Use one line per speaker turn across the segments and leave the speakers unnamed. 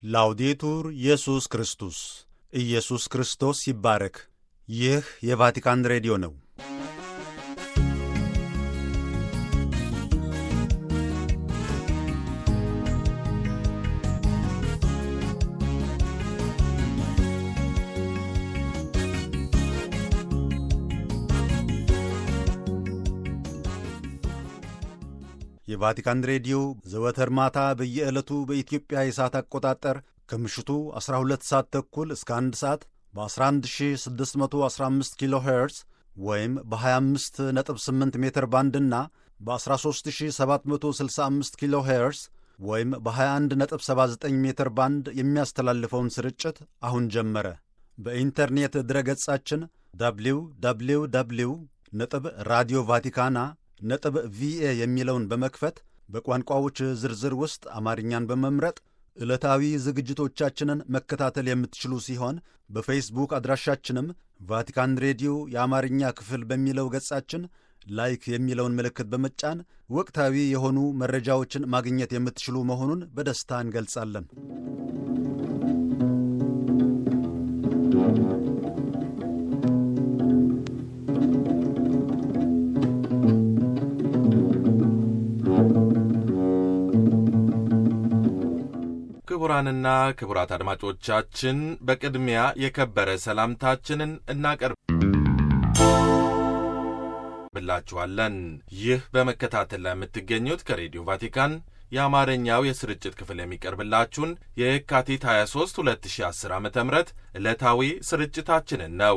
ላውዴቱር ኢየሱስ ክርስቶስ ኢየሱስ ክርስቶስ ይባረክ። ይህ የቫቲካን ሬዲዮ ነው። የቫቲካን ሬዲዮ ዘወትር ማታ በየዕለቱ በኢትዮጵያ የሰዓት አቆጣጠር ከምሽቱ 12 ሰዓት ተኩል እስከ 1 ሰዓት በ11615 ኪሎ ሄርዝ ወይም በ258 ሜትር ባንድና በ13765 ኪሎ ሄርዝ ወይም በ2179 ሜትር ባንድ የሚያስተላልፈውን ስርጭት አሁን ጀመረ። በኢንተርኔት ድረገጻችን ደብሊው ደብሊው ደብሊው ነጥብ ራዲዮ ቫቲካና ነጥብ ቪኤ የሚለውን በመክፈት በቋንቋዎች ዝርዝር ውስጥ አማርኛን በመምረጥ ዕለታዊ ዝግጅቶቻችንን መከታተል የምትችሉ ሲሆን በፌስቡክ አድራሻችንም ቫቲካን ሬዲዮ የአማርኛ ክፍል በሚለው ገጻችን ላይክ የሚለውን ምልክት በመጫን ወቅታዊ የሆኑ መረጃዎችን ማግኘት የምትችሉ መሆኑን በደስታ እንገልጻለን።
ክቡራንና ክቡራት አድማጮቻችን በቅድሚያ የከበረ ሰላምታችንን እናቀርብ ብላችኋለን። ይህ በመከታተል ላይ የምትገኙት ከሬዲዮ ቫቲካን የአማርኛው የስርጭት ክፍል የሚቀርብላችሁን የየካቲት 23 2010 ዓ ም ዕለታዊ ስርጭታችንን ነው።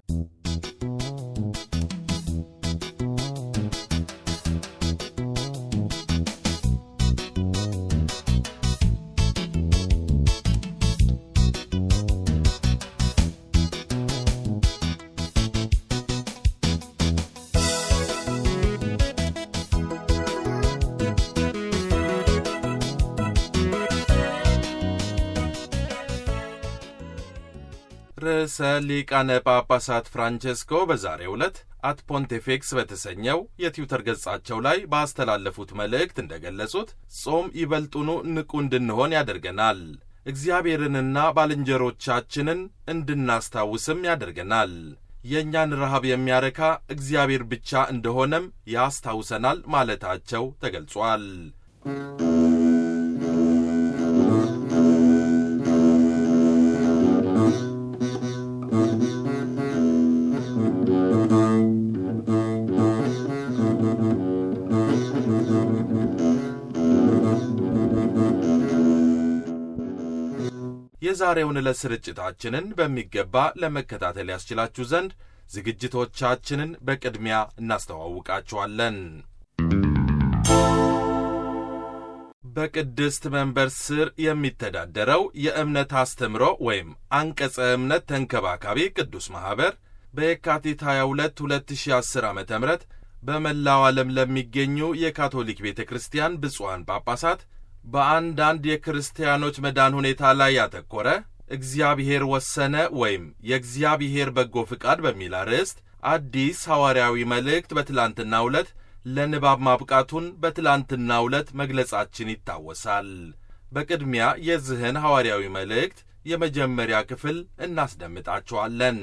ርዕሰ ሊቃነ ጳጳሳት ፍራንቼስኮ በዛሬው ዕለት አት ፖንቴፌክስ በተሰኘው የትዊተር ገጻቸው ላይ ባስተላለፉት መልእክት እንደገለጹት ጾም ይበልጡኑ ንቁ እንድንሆን ያደርገናል፣ እግዚአብሔርንና ባልንጀሮቻችንን እንድናስታውስም ያደርገናል። የእኛን ረሃብ የሚያረካ እግዚአብሔር ብቻ እንደሆነም ያስታውሰናል ማለታቸው ተገልጿል። የዛሬውን ዕለት ስርጭታችንን በሚገባ ለመከታተል ያስችላችሁ ዘንድ ዝግጅቶቻችንን በቅድሚያ እናስተዋውቃችኋለን። በቅድስት መንበር ስር የሚተዳደረው የእምነት አስተምሮ ወይም አንቀጸ እምነት ተንከባካቢ ቅዱስ ማኅበር በየካቲት 22 2010 ዓ ም በመላው ዓለም ለሚገኙ የካቶሊክ ቤተ ክርስቲያን ብፁዓን ጳጳሳት በአንዳንድ የክርስቲያኖች መዳን ሁኔታ ላይ ያተኮረ እግዚአብሔር ወሰነ ወይም የእግዚአብሔር በጎ ፍቃድ በሚል አርዕስት አዲስ ሐዋርያዊ መልእክት በትላንትናው ዕለት ለንባብ ማብቃቱን በትላንትናው ዕለት መግለጻችን ይታወሳል። በቅድሚያ የዚህን ሐዋርያዊ መልእክት የመጀመሪያ ክፍል እናስደምጣችኋለን።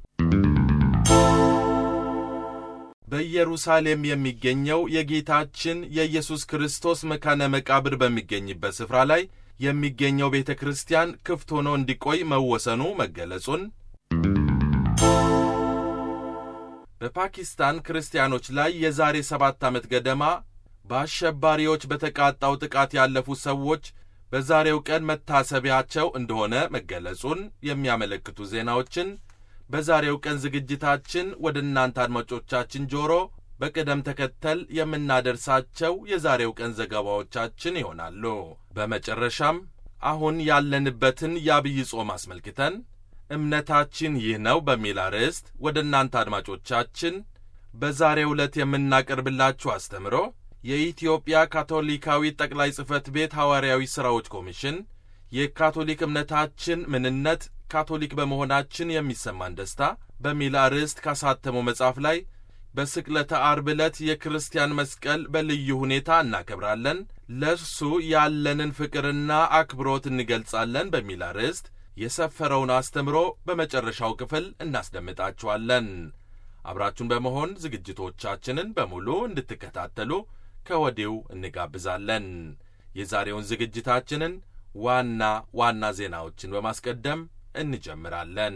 በኢየሩሳሌም የሚገኘው የጌታችን የኢየሱስ ክርስቶስ መካነ መቃብር በሚገኝበት ስፍራ ላይ የሚገኘው ቤተ ክርስቲያን ክፍት ሆኖ እንዲቆይ መወሰኑ መገለጹን፣ በፓኪስታን ክርስቲያኖች ላይ የዛሬ ሰባት ዓመት ገደማ በአሸባሪዎች በተቃጣው ጥቃት ያለፉ ሰዎች በዛሬው ቀን መታሰቢያቸው እንደሆነ መገለጹን የሚያመለክቱ ዜናዎችን በዛሬው ቀን ዝግጅታችን ወደ እናንተ አድማጮቻችን ጆሮ በቅደም ተከተል የምናደርሳቸው የዛሬው ቀን ዘገባዎቻችን ይሆናሉ። በመጨረሻም አሁን ያለንበትን የአብይ ጾም አስመልክተን እምነታችን ይህ ነው በሚል አርዕስት ወደ እናንተ አድማጮቻችን በዛሬው ዕለት የምናቀርብላችሁ አስተምሮ የኢትዮጵያ ካቶሊካዊ ጠቅላይ ጽሕፈት ቤት ሐዋርያዊ ሥራዎች ኮሚሽን የካቶሊክ እምነታችን ምንነት ካቶሊክ በመሆናችን የሚሰማን ደስታ በሚል አርዕስት ካሳተመው መጽሐፍ ላይ በስቅለተ አርብ ዕለት የክርስቲያን መስቀል በልዩ ሁኔታ እናከብራለን፣ ለእርሱ ያለንን ፍቅርና አክብሮት እንገልጻለን በሚል አርዕስት የሰፈረውን አስተምሮ በመጨረሻው ክፍል እናስደምጣችኋለን። አብራችሁን በመሆን ዝግጅቶቻችንን በሙሉ እንድትከታተሉ ከወዲሁ እንጋብዛለን። የዛሬውን ዝግጅታችንን ዋና ዋና ዜናዎችን በማስቀደም እንጀምራለን።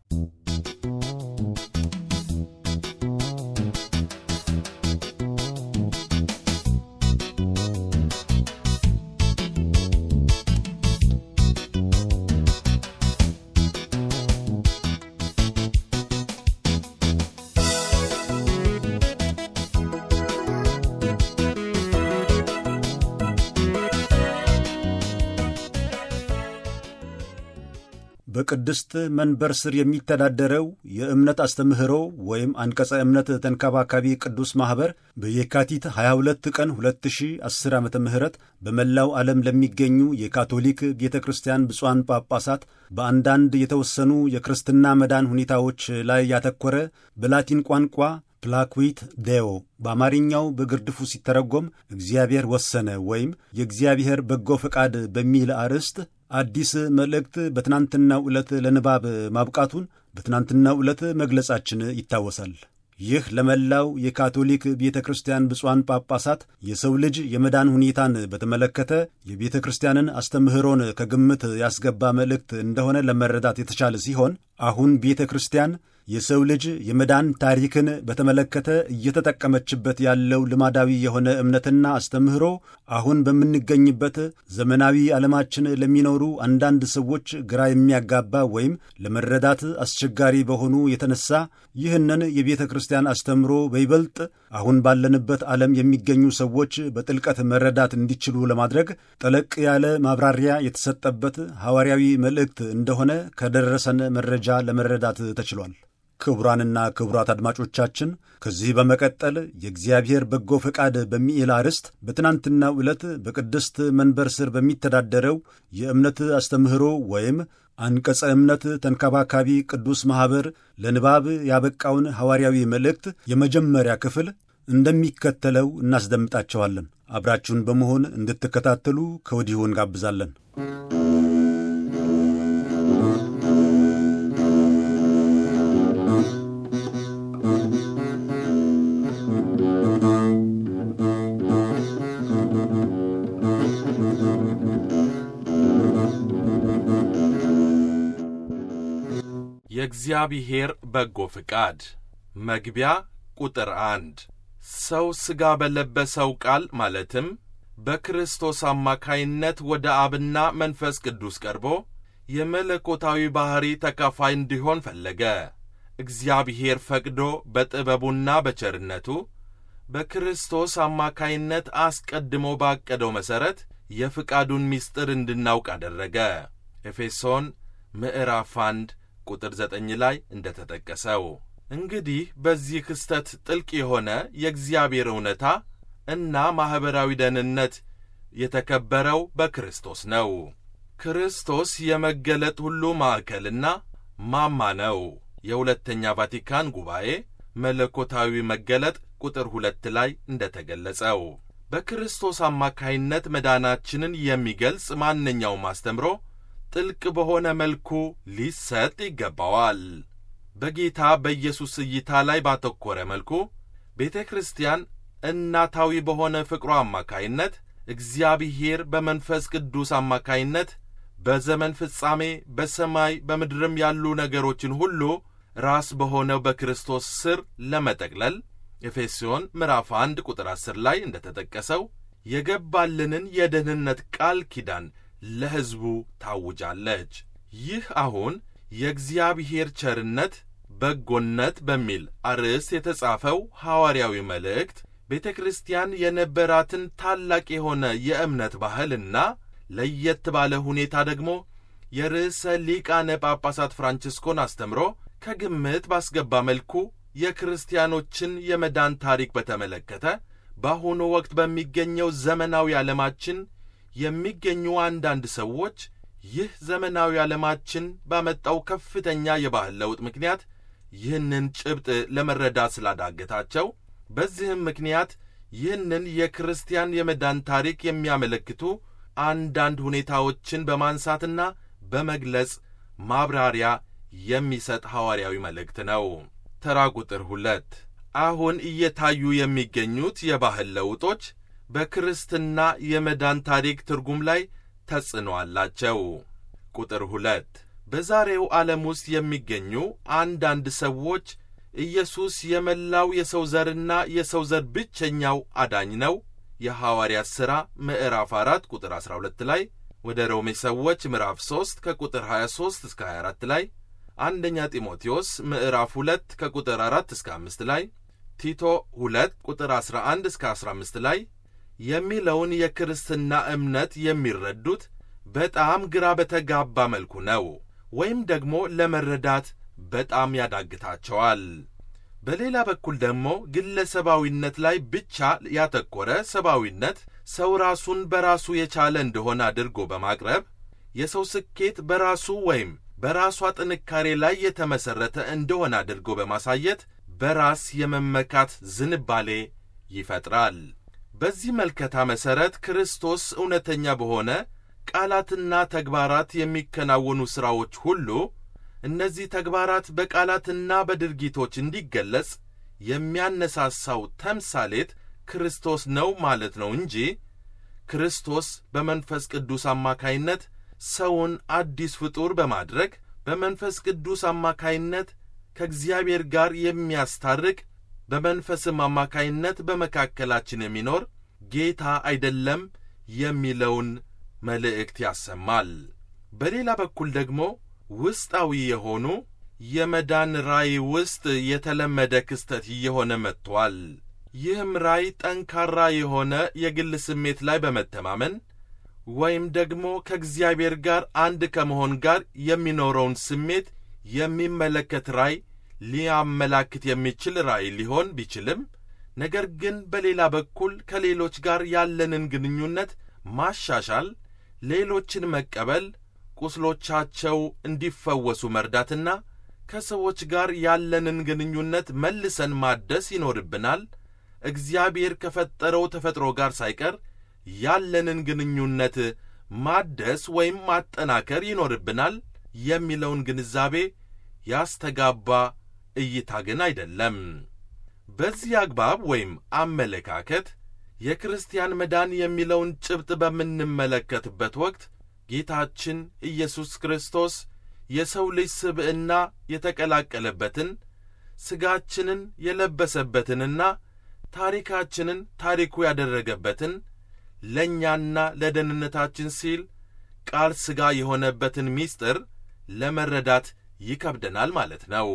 በቅድስት መንበር ስር የሚተዳደረው የእምነት አስተምህሮ ወይም አንቀጸ እምነት ተንከባካቢ ቅዱስ ማኅበር በየካቲት 22 ቀን 2010 ዓ ም በመላው ዓለም ለሚገኙ የካቶሊክ ቤተ ክርስቲያን ብፁዓን ጳጳሳት በአንዳንድ የተወሰኑ የክርስትና መዳን ሁኔታዎች ላይ ያተኮረ በላቲን ቋንቋ ፕላኩዊት ዴዮ በአማርኛው በግርድፉ ሲተረጎም እግዚአብሔር ወሰነ ወይም የእግዚአብሔር በጎ ፈቃድ በሚል አርዕስት አዲስ መልእክት በትናንትናው ዕለት ለንባብ ማብቃቱን በትናንትናው ዕለት መግለጻችን ይታወሳል። ይህ ለመላው የካቶሊክ ቤተ ክርስቲያን ብፁዓን ጳጳሳት የሰው ልጅ የመዳን ሁኔታን በተመለከተ የቤተ ክርስቲያንን አስተምህሮን ከግምት ያስገባ መልእክት እንደሆነ ለመረዳት የተቻለ ሲሆን አሁን ቤተ ክርስቲያን የሰው ልጅ የመዳን ታሪክን በተመለከተ እየተጠቀመችበት ያለው ልማዳዊ የሆነ እምነትና አስተምህሮ አሁን በምንገኝበት ዘመናዊ ዓለማችን ለሚኖሩ አንዳንድ ሰዎች ግራ የሚያጋባ ወይም ለመረዳት አስቸጋሪ በሆኑ የተነሳ ይህንን የቤተ ክርስቲያን አስተምህሮ በይበልጥ አሁን ባለንበት ዓለም የሚገኙ ሰዎች በጥልቀት መረዳት እንዲችሉ ለማድረግ ጠለቅ ያለ ማብራሪያ የተሰጠበት ሐዋርያዊ መልእክት እንደሆነ ከደረሰን መረጃ ለመረዳት ተችሏል። ክቡራንና ክቡራት አድማጮቻችን ከዚህ በመቀጠል የእግዚአብሔር በጎ ፈቃድ በሚል አርዕስት በትናንትናው ዕለት በቅድስት መንበር ስር በሚተዳደረው የእምነት አስተምህሮ ወይም አንቀጸ እምነት ተንከባካቢ ቅዱስ ማኅበር ለንባብ ያበቃውን ሐዋርያዊ መልእክት የመጀመሪያ ክፍል እንደሚከተለው እናስደምጣቸዋለን። አብራችሁን በመሆን እንድትከታተሉ ከወዲሁ እንጋብዛለን።
የእግዚአብሔር በጎ ፍቃድ መግቢያ ቁጥር አንድ ሰው ሥጋ በለበሰው ቃል ማለትም በክርስቶስ አማካይነት ወደ አብና መንፈስ ቅዱስ ቀርቦ የመለኮታዊ ባሕሪ ተካፋይ እንዲሆን ፈለገ። እግዚአብሔር ፈቅዶ በጥበቡና በቸርነቱ በክርስቶስ አማካይነት አስቀድሞ ባቀደው መሠረት የፍቃዱን ምስጢር እንድናውቅ አደረገ። ኤፌሶን ምዕራፍ አንድ ቁጥር ዘጠኝ ላይ እንደ ተጠቀሰው እንግዲህ በዚህ ክስተት ጥልቅ የሆነ የእግዚአብሔር እውነታ እና ማኅበራዊ ደህንነት የተከበረው በክርስቶስ ነው። ክርስቶስ የመገለጥ ሁሉ ማዕከልና ማማ ነው። የሁለተኛ ቫቲካን ጉባኤ መለኮታዊ መገለጥ ቁጥር ሁለት ላይ እንደ ተገለጸው በክርስቶስ አማካይነት መዳናችንን የሚገልጽ ማንኛውም አስተምሮ ጥልቅ በሆነ መልኩ ሊሰጥ ይገባዋል። በጌታ በኢየሱስ እይታ ላይ ባተኮረ መልኩ ቤተ ክርስቲያን እናታዊ በሆነ ፍቅሯ አማካይነት እግዚአብሔር በመንፈስ ቅዱስ አማካይነት በዘመን ፍጻሜ በሰማይ በምድርም ያሉ ነገሮችን ሁሉ ራስ በሆነው በክርስቶስ ስር ለመጠቅለል ኤፌሶን ምዕራፍ 1 ቁጥር 10 ላይ እንደ ተጠቀሰው የገባልንን የደህንነት ቃል ኪዳን ለሕዝቡ ታውጃለች። ይህ አሁን የእግዚአብሔር ቸርነት በጎነት በሚል አርዕስት የተጻፈው ሐዋርያዊ መልእክት ቤተ ክርስቲያን የነበራትን ታላቅ የሆነ የእምነት ባህልና ለየት ባለ ሁኔታ ደግሞ የርዕሰ ሊቃነ ጳጳሳት ፍራንቺስኮን አስተምሮ ከግምት ባስገባ መልኩ የክርስቲያኖችን የመዳን ታሪክ በተመለከተ በአሁኑ ወቅት በሚገኘው ዘመናዊ ዓለማችን የሚገኙ አንዳንድ ሰዎች ይህ ዘመናዊ ዓለማችን ባመጣው ከፍተኛ የባህል ለውጥ ምክንያት ይህንን ጭብጥ ለመረዳት ስላዳገታቸው በዚህም ምክንያት ይህንን የክርስቲያን የመዳን ታሪክ የሚያመለክቱ አንዳንድ ሁኔታዎችን በማንሳትና በመግለጽ ማብራሪያ የሚሰጥ ሐዋርያዊ መልእክት ነው። ተራ ቁጥር ሁለት አሁን እየታዩ የሚገኙት የባህል ለውጦች በክርስትና የመዳን ታሪክ ትርጉም ላይ ተጽዕኖ አላቸው። ቁጥር ሁለት በዛሬው ዓለም ውስጥ የሚገኙ አንዳንድ ሰዎች ኢየሱስ የመላው የሰው ዘርና የሰው ዘር ብቸኛው አዳኝ ነው የሐዋርያት ሥራ ምዕራፍ 4 ቁጥር 12 ላይ ወደ ሮሜ ሰዎች ምዕራፍ 3 ከቁጥር 23 እስከ 24 ላይ አንደኛ ጢሞቴዎስ ምዕራፍ 2 ከቁጥር 4 እስከ 5 ላይ ቲቶ 2 ቁጥር 11 እስከ 15 ላይ የሚለውን የክርስትና እምነት የሚረዱት በጣም ግራ በተጋባ መልኩ ነው፣ ወይም ደግሞ ለመረዳት በጣም ያዳግታቸዋል። በሌላ በኩል ደግሞ ግለሰባዊነት ላይ ብቻ ያተኮረ ሰብአዊነት ሰው ራሱን በራሱ የቻለ እንደሆነ አድርጎ በማቅረብ የሰው ስኬት በራሱ ወይም በራሷ ጥንካሬ ላይ የተመሠረተ እንደሆነ አድርጎ በማሳየት በራስ የመመካት ዝንባሌ ይፈጥራል። በዚህ መልከታ መሠረት ክርስቶስ እውነተኛ በሆነ ቃላትና ተግባራት የሚከናወኑ ሥራዎች ሁሉ እነዚህ ተግባራት በቃላትና በድርጊቶች እንዲገለጽ የሚያነሳሳው ተምሳሌት ክርስቶስ ነው ማለት ነው እንጂ ክርስቶስ በመንፈስ ቅዱስ አማካይነት ሰውን አዲስ ፍጡር በማድረግ በመንፈስ ቅዱስ አማካይነት ከእግዚአብሔር ጋር የሚያስታርቅ በመንፈስም አማካይነት በመካከላችን የሚኖር ጌታ አይደለም የሚለውን መልእክት ያሰማል። በሌላ በኩል ደግሞ ውስጣዊ የሆኑ የመዳን ራእይ ውስጥ የተለመደ ክስተት እየሆነ መጥቷል። ይህም ራእይ ጠንካራ የሆነ የግል ስሜት ላይ በመተማመን ወይም ደግሞ ከእግዚአብሔር ጋር አንድ ከመሆን ጋር የሚኖረውን ስሜት የሚመለከት ራእይ ሊያመላክት የሚችል ራእይ ሊሆን ቢችልም ነገር ግን በሌላ በኩል ከሌሎች ጋር ያለንን ግንኙነት ማሻሻል፣ ሌሎችን መቀበል፣ ቁስሎቻቸው እንዲፈወሱ መርዳትና ከሰዎች ጋር ያለንን ግንኙነት መልሰን ማደስ ይኖርብናል። እግዚአብሔር ከፈጠረው ተፈጥሮ ጋር ሳይቀር ያለንን ግንኙነት ማደስ ወይም ማጠናከር ይኖርብናል የሚለውን ግንዛቤ ያስተጋባ እይታ ግን አይደለም። በዚህ አግባብ ወይም አመለካከት የክርስቲያን መዳን የሚለውን ጭብጥ በምንመለከትበት ወቅት ጌታችን ኢየሱስ ክርስቶስ የሰው ልጅ ስብዕና የተቀላቀለበትን ሥጋችንን የለበሰበትንና ታሪካችንን ታሪኩ ያደረገበትን ለእኛና ለደህንነታችን ሲል ቃል ሥጋ የሆነበትን ምስጢር ለመረዳት ይከብደናል ማለት ነው።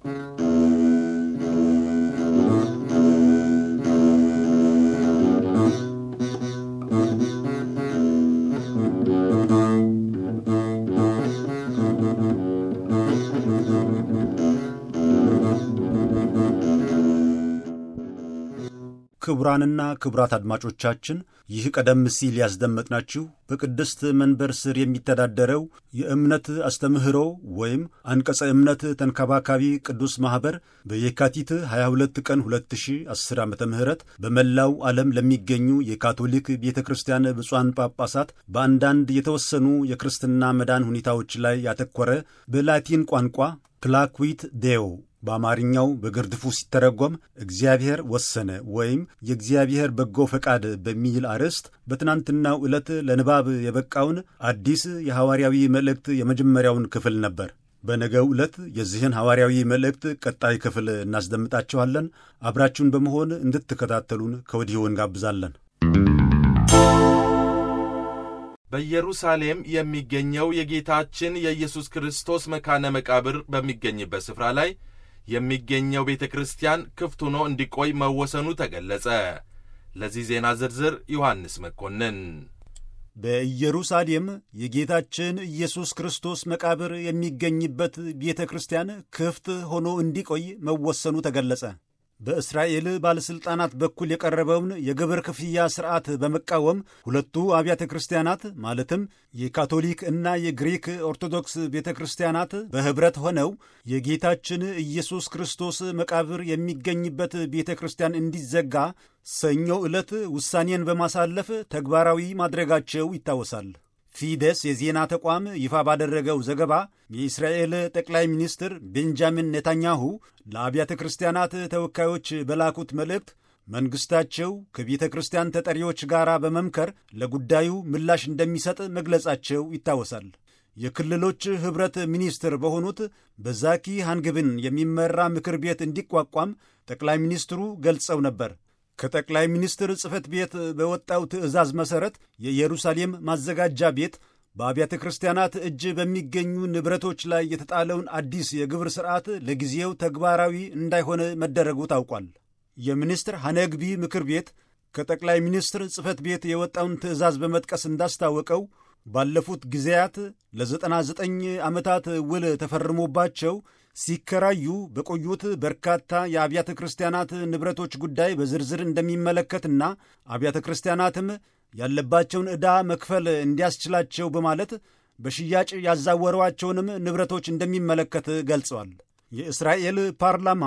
ክቡራንና ክቡራት አድማጮቻችን ይህ ቀደም ሲል ያስደመጥናችሁ በቅድስት መንበር ስር የሚተዳደረው የእምነት አስተምህሮ ወይም አንቀጸ እምነት ተንከባካቢ ቅዱስ ማኅበር በየካቲት 22 ቀን 2010 ዓ ም በመላው ዓለም ለሚገኙ የካቶሊክ ቤተ ክርስቲያን ብፁዓን ጳጳሳት በአንዳንድ የተወሰኑ የክርስትና መዳን ሁኔታዎች ላይ ያተኮረ በላቲን ቋንቋ ፕላኩዊት ዴዮ በአማርኛው በግርድፉ ሲተረጎም እግዚአብሔር ወሰነ ወይም የእግዚአብሔር በጎ ፈቃድ በሚል አርዕስት በትናንትናው ዕለት ለንባብ የበቃውን አዲስ የሐዋርያዊ መልእክት የመጀመሪያውን ክፍል ነበር። በነገው ዕለት የዚህን ሐዋርያዊ መልእክት ቀጣይ ክፍል እናስደምጣችኋለን። አብራችሁን በመሆን እንድትከታተሉን ከወዲሁ እንጋብዛለን።
በኢየሩሳሌም የሚገኘው የጌታችን የኢየሱስ ክርስቶስ መካነ መቃብር በሚገኝበት ስፍራ ላይ የሚገኘው ቤተ ክርስቲያን ክፍት ሆኖ እንዲቆይ መወሰኑ ተገለጸ። ለዚህ ዜና ዝርዝር ዮሐንስ መኮንን።
በኢየሩሳሌም የጌታችን ኢየሱስ ክርስቶስ መቃብር የሚገኝበት ቤተ ክርስቲያን ክፍት ሆኖ እንዲቆይ መወሰኑ ተገለጸ። በእስራኤል ባለሥልጣናት በኩል የቀረበውን የግብር ክፍያ ሥርዓት በመቃወም ሁለቱ አብያተ ክርስቲያናት ማለትም የካቶሊክ እና የግሪክ ኦርቶዶክስ ቤተ ክርስቲያናት በኅብረት ሆነው የጌታችን ኢየሱስ ክርስቶስ መቃብር የሚገኝበት ቤተ ክርስቲያን እንዲዘጋ ሰኞ ዕለት ውሳኔን በማሳለፍ ተግባራዊ ማድረጋቸው ይታወሳል። ፊደስ የዜና ተቋም ይፋ ባደረገው ዘገባ የእስራኤል ጠቅላይ ሚኒስትር ቤንጃሚን ኔታንያሁ ለአብያተ ክርስቲያናት ተወካዮች በላኩት መልእክት መንግሥታቸው ከቤተ ክርስቲያን ተጠሪዎች ጋር በመምከር ለጉዳዩ ምላሽ እንደሚሰጥ መግለጻቸው ይታወሳል። የክልሎች ኅብረት ሚኒስትር በሆኑት በዛኪ ሃንግብን የሚመራ ምክር ቤት እንዲቋቋም ጠቅላይ ሚኒስትሩ ገልጸው ነበር። ከጠቅላይ ሚኒስትር ጽሕፈት ቤት በወጣው ትዕዛዝ መሠረት የኢየሩሳሌም ማዘጋጃ ቤት በአብያተ ክርስቲያናት እጅ በሚገኙ ንብረቶች ላይ የተጣለውን አዲስ የግብር ሥርዓት ለጊዜው ተግባራዊ እንዳይሆን መደረጉ ታውቋል። የሚኒስትር ሐነግቢ ምክር ቤት ከጠቅላይ ሚኒስትር ጽሕፈት ቤት የወጣውን ትዕዛዝ በመጥቀስ እንዳስታወቀው ባለፉት ጊዜያት ለ99 ዓመታት ውል ተፈርሞባቸው ሲከራዩ በቆዩት በርካታ የአብያተ ክርስቲያናት ንብረቶች ጉዳይ በዝርዝር እንደሚመለከትና አብያተ ክርስቲያናትም ያለባቸውን ዕዳ መክፈል እንዲያስችላቸው በማለት በሽያጭ ያዛወሯቸውንም ንብረቶች እንደሚመለከት ገልጸዋል። የእስራኤል ፓርላማ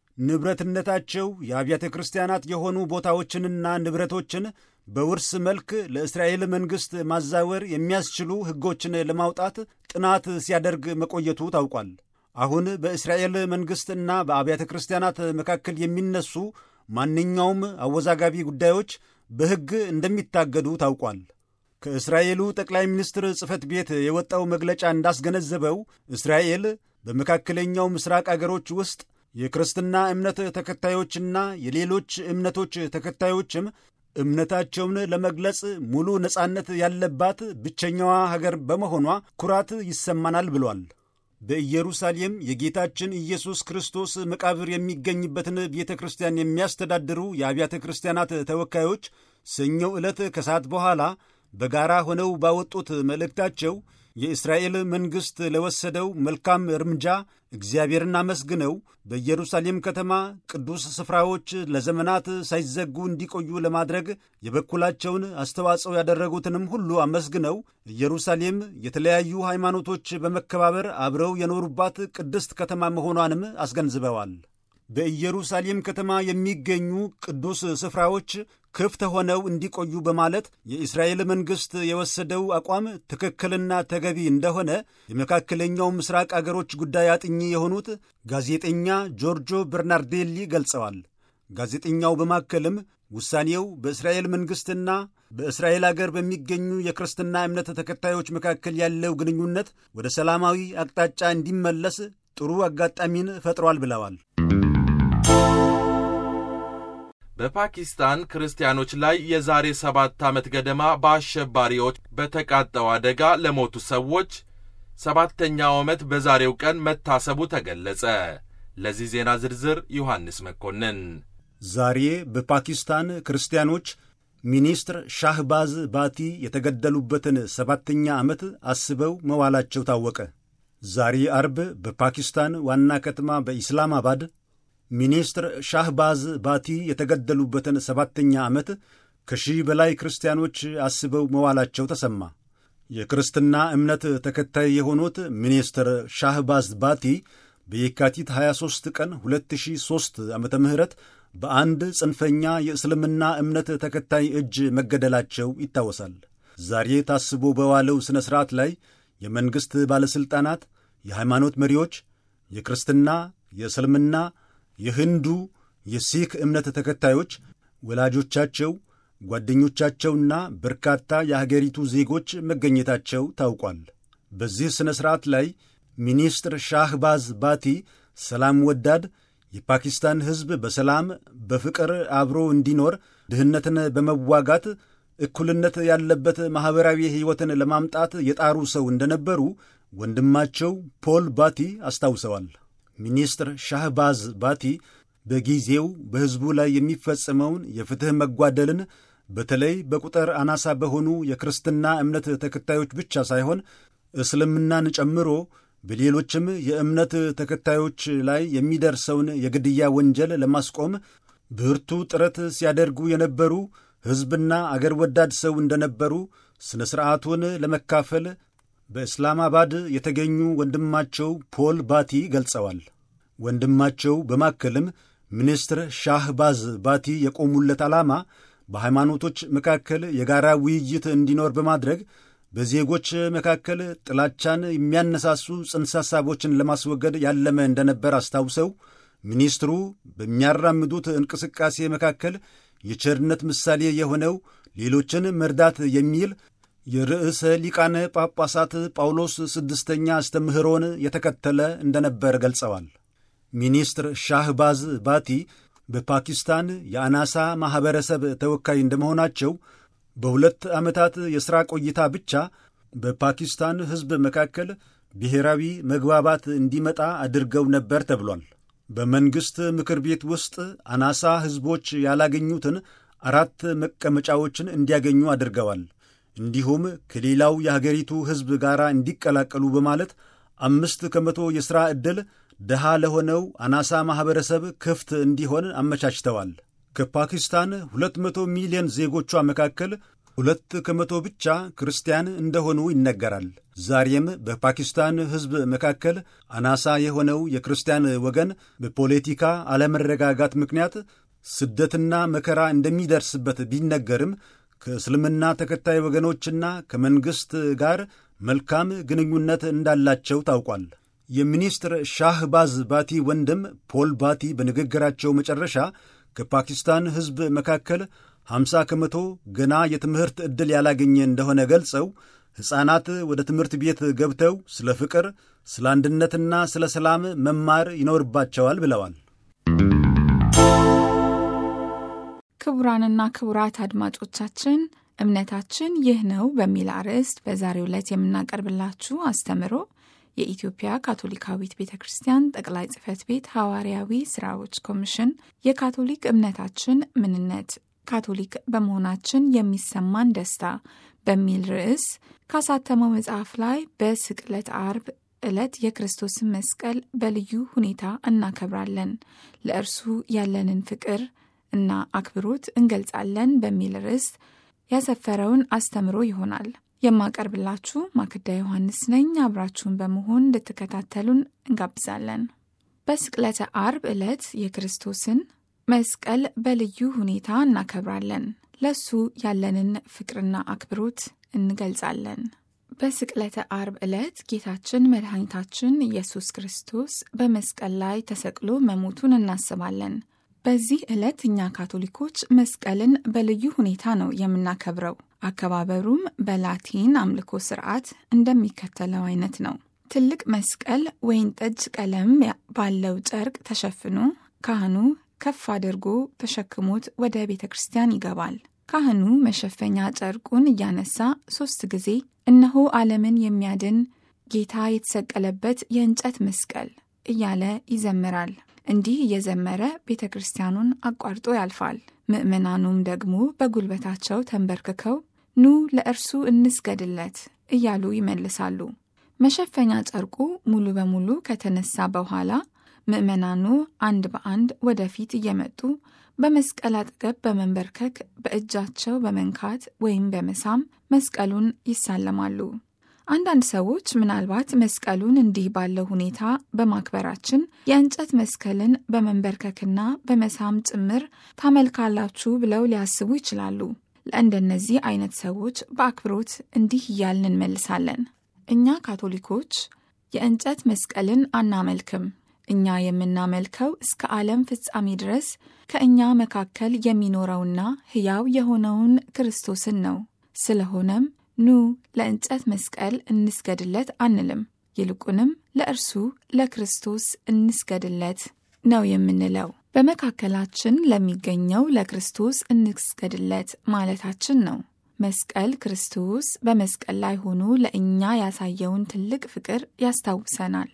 ንብረትነታቸው የአብያተ ክርስቲያናት የሆኑ ቦታዎችንና ንብረቶችን በውርስ መልክ ለእስራኤል መንግሥት ማዛወር የሚያስችሉ ሕጎችን ለማውጣት ጥናት ሲያደርግ መቆየቱ ታውቋል። አሁን በእስራኤል መንግሥትና በአብያተ ክርስቲያናት መካከል የሚነሱ ማንኛውም አወዛጋቢ ጉዳዮች በሕግ እንደሚታገዱ ታውቋል። ከእስራኤሉ ጠቅላይ ሚኒስትር ጽሕፈት ቤት የወጣው መግለጫ እንዳስገነዘበው እስራኤል በመካከለኛው ምስራቅ አገሮች ውስጥ የክርስትና እምነት ተከታዮችና የሌሎች እምነቶች ተከታዮችም እምነታቸውን ለመግለጽ ሙሉ ነጻነት ያለባት ብቸኛዋ ሀገር በመሆኗ ኩራት ይሰማናል ብሏል። በኢየሩሳሌም የጌታችን ኢየሱስ ክርስቶስ መቃብር የሚገኝበትን ቤተ ክርስቲያን የሚያስተዳድሩ የአብያተ ክርስቲያናት ተወካዮች ሰኞ ዕለት ከሰዓት በኋላ በጋራ ሆነው ባወጡት መልእክታቸው የእስራኤል መንግሥት ለወሰደው መልካም እርምጃ እግዚአብሔርን አመስግነው በኢየሩሳሌም ከተማ ቅዱስ ስፍራዎች ለዘመናት ሳይዘጉ እንዲቆዩ ለማድረግ የበኩላቸውን አስተዋጽኦ ያደረጉትንም ሁሉ አመስግነው ኢየሩሳሌም የተለያዩ ሃይማኖቶች በመከባበር አብረው የኖሩባት ቅድስት ከተማ መሆኗንም አስገንዝበዋል። በኢየሩሳሌም ከተማ የሚገኙ ቅዱስ ስፍራዎች ክፍት ሆነው እንዲቆዩ በማለት የእስራኤል መንግሥት የወሰደው አቋም ትክክልና ተገቢ እንደሆነ የመካከለኛው ምስራቅ አገሮች ጉዳይ አጥኚ የሆኑት ጋዜጠኛ ጆርጆ በርናርዴሊ ገልጸዋል። ጋዜጠኛው በማከልም ውሳኔው በእስራኤል መንግሥትና በእስራኤል አገር በሚገኙ የክርስትና እምነት ተከታዮች መካከል ያለው ግንኙነት ወደ ሰላማዊ አቅጣጫ እንዲመለስ ጥሩ አጋጣሚን ፈጥሯል ብለዋል።
በፓኪስታን ክርስቲያኖች ላይ የዛሬ ሰባት ዓመት ገደማ በአሸባሪዎች በተቃጣው አደጋ ለሞቱ ሰዎች ሰባተኛው ዓመት በዛሬው ቀን መታሰቡ ተገለጸ። ለዚህ ዜና ዝርዝር ዮሐንስ መኮንን።
ዛሬ በፓኪስታን ክርስቲያኖች ሚኒስትር ሻህባዝ ባቲ የተገደሉበትን ሰባተኛ ዓመት አስበው መዋላቸው ታወቀ። ዛሬ አርብ በፓኪስታን ዋና ከተማ በኢስላማባድ ሚኒስትር ሻህባዝ ባቲ የተገደሉበትን ሰባተኛ ዓመት ከሺህ በላይ ክርስቲያኖች አስበው መዋላቸው ተሰማ። የክርስትና እምነት ተከታይ የሆኑት ሚኒስትር ሻህባዝ ባቲ በየካቲት 23 ቀን 2003 ዓ ም በአንድ ጽንፈኛ የእስልምና እምነት ተከታይ እጅ መገደላቸው ይታወሳል። ዛሬ ታስቦ በዋለው ሥነ ሥርዓት ላይ የመንግሥት ባለሥልጣናት፣ የሃይማኖት መሪዎች፣ የክርስትና፣ የእስልምና የህንዱ የሲክ እምነት ተከታዮች፣ ወላጆቻቸው፣ ጓደኞቻቸውና በርካታ የሀገሪቱ ዜጎች መገኘታቸው ታውቋል። በዚህ ሥነ ሥርዓት ላይ ሚኒስትር ሻህባዝ ባቲ ሰላም ወዳድ የፓኪስታን ሕዝብ በሰላም በፍቅር አብሮ እንዲኖር ድህነትን በመዋጋት እኩልነት ያለበት ማኅበራዊ ሕይወትን ለማምጣት የጣሩ ሰው እንደነበሩ ወንድማቸው ፖል ባቲ አስታውሰዋል። ሚኒስትር ሻህባዝ ባቲ በጊዜው በሕዝቡ ላይ የሚፈጸመውን የፍትሕ መጓደልን በተለይ በቁጥር አናሳ በሆኑ የክርስትና እምነት ተከታዮች ብቻ ሳይሆን እስልምናን ጨምሮ በሌሎችም የእምነት ተከታዮች ላይ የሚደርሰውን የግድያ ወንጀል ለማስቆም ብርቱ ጥረት ሲያደርጉ የነበሩ ሕዝብና አገር ወዳድ ሰው እንደነበሩ ሥነ ሥርዓቱን ለመካፈል በእስላማባድ የተገኙ ወንድማቸው ፖል ባቲ ገልጸዋል። ወንድማቸው በማከልም ሚኒስትር ሻህባዝ ባቲ የቆሙለት ዓላማ በሃይማኖቶች መካከል የጋራ ውይይት እንዲኖር በማድረግ በዜጎች መካከል ጥላቻን የሚያነሳሱ ጽንሰ ሐሳቦችን ለማስወገድ ያለመ እንደነበር አስታውሰው ሚኒስትሩ በሚያራምዱት እንቅስቃሴ መካከል የቸርነት ምሳሌ የሆነው ሌሎችን መርዳት የሚል የርዕሰ ሊቃነ ጳጳሳት ጳውሎስ ስድስተኛ አስተምህሮን የተከተለ እንደነበር ገልጸዋል። ሚኒስትር ሻህባዝ ባቲ በፓኪስታን የአናሳ ማኅበረሰብ ተወካይ እንደመሆናቸው በሁለት ዓመታት የሥራ ቆይታ ብቻ በፓኪስታን ሕዝብ መካከል ብሔራዊ መግባባት እንዲመጣ አድርገው ነበር ተብሏል። በመንግሥት ምክር ቤት ውስጥ አናሳ ሕዝቦች ያላገኙትን አራት መቀመጫዎችን እንዲያገኙ አድርገዋል። እንዲሁም ከሌላው የሀገሪቱ ሕዝብ ጋር እንዲቀላቀሉ በማለት አምስት ከመቶ የሥራ ዕድል ድሃ ለሆነው አናሳ ማኅበረሰብ ክፍት እንዲሆን አመቻችተዋል። ከፓኪስታን 200 ሚሊዮን ዜጎቿ መካከል ሁለት ከመቶ ብቻ ክርስቲያን እንደሆኑ ይነገራል። ዛሬም በፓኪስታን ሕዝብ መካከል አናሳ የሆነው የክርስቲያን ወገን በፖለቲካ አለመረጋጋት ምክንያት ስደትና መከራ እንደሚደርስበት ቢነገርም ከእስልምና ተከታይ ወገኖችና ከመንግሥት ጋር መልካም ግንኙነት እንዳላቸው ታውቋል። የሚኒስትር ሻህባዝ ባቲ ወንድም ፖል ባቲ በንግግራቸው መጨረሻ ከፓኪስታን ሕዝብ መካከል 50 ከመቶ ገና የትምህርት ዕድል ያላገኘ እንደሆነ ገልጸው ሕፃናት ወደ ትምህርት ቤት ገብተው ስለ ፍቅር፣ ስለ አንድነትና ስለ ሰላም መማር ይኖርባቸዋል ብለዋል።
ክቡራንና ክቡራት አድማጮቻችን እምነታችን ይህ ነው በሚል አርዕስት በዛሬው ዕለት የምናቀርብላችሁ አስተምሮ የኢትዮጵያ ካቶሊካዊት ቤተ ክርስቲያን ጠቅላይ ጽሕፈት ቤት ሐዋርያዊ ሥራዎች ኮሚሽን የካቶሊክ እምነታችን ምንነት ካቶሊክ በመሆናችን የሚሰማን ደስታ በሚል ርዕስ ካሳተመው መጽሐፍ ላይ በስቅለት አርብ ዕለት የክርስቶስን መስቀል በልዩ ሁኔታ እናከብራለን፣ ለእርሱ ያለንን ፍቅር እና አክብሮት እንገልጻለን በሚል ርዕስ ያሰፈረውን አስተምሮ ይሆናል። የማቀርብላችሁ ማክዳ ዮሐንስ ነኝ። አብራችሁን በመሆን እንድትከታተሉን እንጋብዛለን። በስቅለተ አርብ ዕለት የክርስቶስን መስቀል በልዩ ሁኔታ እናከብራለን። ለሱ ያለንን ፍቅርና አክብሮት እንገልጻለን። በስቅለተ አርብ ዕለት ጌታችን መድኃኒታችን ኢየሱስ ክርስቶስ በመስቀል ላይ ተሰቅሎ መሞቱን እናስባለን። በዚህ ዕለት እኛ ካቶሊኮች መስቀልን በልዩ ሁኔታ ነው የምናከብረው። አከባበሩም በላቲን አምልኮ ስርዓት እንደሚከተለው አይነት ነው። ትልቅ መስቀል ወይን ጠጅ ቀለም ባለው ጨርቅ ተሸፍኖ ካህኑ ከፍ አድርጎ ተሸክሞት ወደ ቤተ ክርስቲያን ይገባል። ካህኑ መሸፈኛ ጨርቁን እያነሳ ሦስት ጊዜ እነሆ ዓለምን የሚያድን ጌታ የተሰቀለበት የእንጨት መስቀል እያለ ይዘምራል። እንዲህ እየዘመረ ቤተ ክርስቲያኑን አቋርጦ ያልፋል። ምዕመናኑም ደግሞ በጉልበታቸው ተንበርክከው ኑ ለእርሱ እንስገድለት እያሉ ይመልሳሉ። መሸፈኛ ጨርቁ ሙሉ በሙሉ ከተነሳ በኋላ ምዕመናኑ አንድ በአንድ ወደፊት እየመጡ በመስቀል አጠገብ በመንበርከክ በእጃቸው በመንካት ወይም በመሳም መስቀሉን ይሳለማሉ። አንዳንድ ሰዎች ምናልባት መስቀሉን እንዲህ ባለው ሁኔታ በማክበራችን የእንጨት መስቀልን በመንበርከክና በመሳም ጭምር ታመልካላችሁ ብለው ሊያስቡ ይችላሉ። ለእንደነዚህ አይነት ሰዎች በአክብሮት እንዲህ እያልን እንመልሳለን። እኛ ካቶሊኮች የእንጨት መስቀልን አናመልክም። እኛ የምናመልከው እስከ ዓለም ፍጻሜ ድረስ ከእኛ መካከል የሚኖረውና ሕያው የሆነውን ክርስቶስን ነው። ስለሆነም ኑ ለእንጨት መስቀል እንስገድለት አንልም። ይልቁንም ለእርሱ ለክርስቶስ እንስገድለት ነው የምንለው። በመካከላችን ለሚገኘው ለክርስቶስ እንስገድለት ማለታችን ነው። መስቀል ክርስቶስ በመስቀል ላይ ሆኖ ለእኛ ያሳየውን ትልቅ ፍቅር ያስታውሰናል።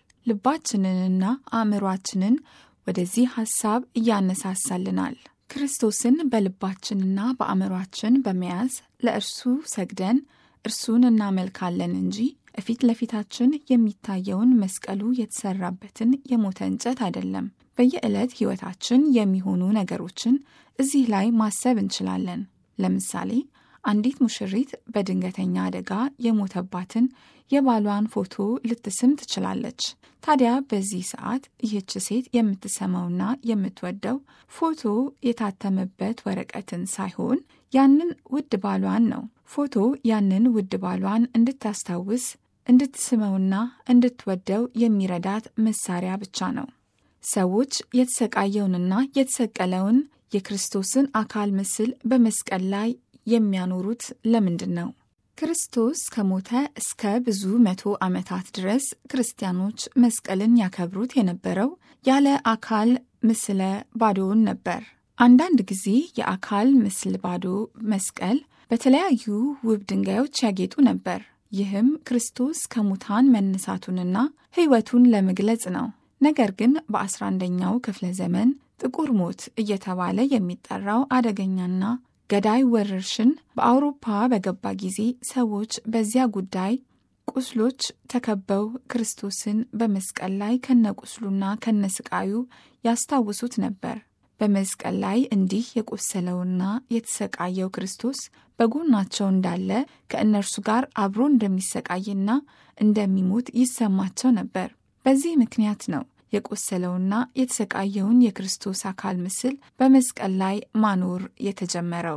ልባችንንና አእምሯችንን ወደዚህ ሐሳብ እያነሳሳልናል። ክርስቶስን በልባችንና በአእምሯችን በመያዝ ለእርሱ ሰግደን እርሱን እናመልካለን እንጂ እፊት ለፊታችን የሚታየውን መስቀሉ የተሰራበትን የሞተ እንጨት አይደለም። በየዕለት ሕይወታችን የሚሆኑ ነገሮችን እዚህ ላይ ማሰብ እንችላለን። ለምሳሌ አንዲት ሙሽሪት በድንገተኛ አደጋ የሞተባትን የባሏን ፎቶ ልትስም ትችላለች። ታዲያ በዚህ ሰዓት ይህች ሴት የምትሰማውና የምትወደው ፎቶ የታተመበት ወረቀትን ሳይሆን ያንን ውድ ባሏን ነው። ፎቶ ያንን ውድ ባሏን እንድታስታውስ እንድትስመውና እንድትወደው የሚረዳት መሳሪያ ብቻ ነው። ሰዎች የተሰቃየውንና የተሰቀለውን የክርስቶስን አካል ምስል በመስቀል ላይ የሚያኖሩት ለምንድን ነው? ክርስቶስ ከሞተ እስከ ብዙ መቶ ዓመታት ድረስ ክርስቲያኖች መስቀልን ያከብሩት የነበረው ያለ አካል ምስለ ባዶውን ነበር። አንዳንድ ጊዜ የአካል ምስል ባዶ መስቀል በተለያዩ ውብ ድንጋዮች ያጌጡ ነበር። ይህም ክርስቶስ ከሙታን መነሳቱንና ሕይወቱን ለመግለጽ ነው። ነገር ግን በ11ኛው ክፍለ ዘመን ጥቁር ሞት እየተባለ የሚጠራው አደገኛና ገዳይ ወረርሽን በአውሮፓ በገባ ጊዜ ሰዎች በዚያ ጉዳይ ቁስሎች ተከበው ክርስቶስን በመስቀል ላይ ከነቁስሉና ከነስቃዩ ያስታውሱት ነበር። በመስቀል ላይ እንዲህ የቆሰለውና የተሰቃየው ክርስቶስ በጎናቸው እንዳለ ከእነርሱ ጋር አብሮ እንደሚሰቃይና እንደሚሞት ይሰማቸው ነበር። በዚህ ምክንያት ነው የቆሰለውና የተሰቃየውን የክርስቶስ አካል ምስል በመስቀል ላይ ማኖር የተጀመረው።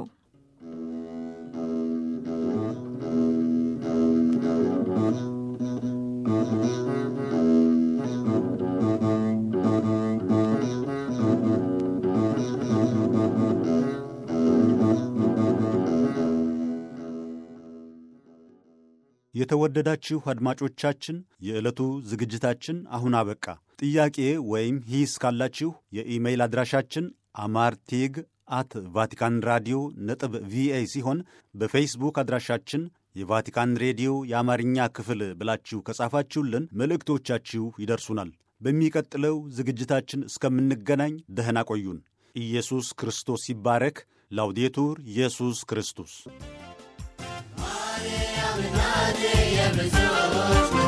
የተወደዳችሁ አድማጮቻችን የዕለቱ ዝግጅታችን አሁን አበቃ። ጥያቄ ወይም ሂስ ካላችሁ የኢሜይል አድራሻችን አማርቴግ አት ቫቲካን ራዲዮ ነጥብ ቪኦኤ ሲሆን በፌስቡክ አድራሻችን የቫቲካን ሬዲዮ የአማርኛ ክፍል ብላችሁ ከጻፋችሁልን መልእክቶቻችሁ ይደርሱናል። በሚቀጥለው ዝግጅታችን እስከምንገናኝ ደህና ቆዩን። ኢየሱስ ክርስቶስ ይባረክ። ላውዴቱር ኢየሱስ ክርስቶስ
የብዙዎች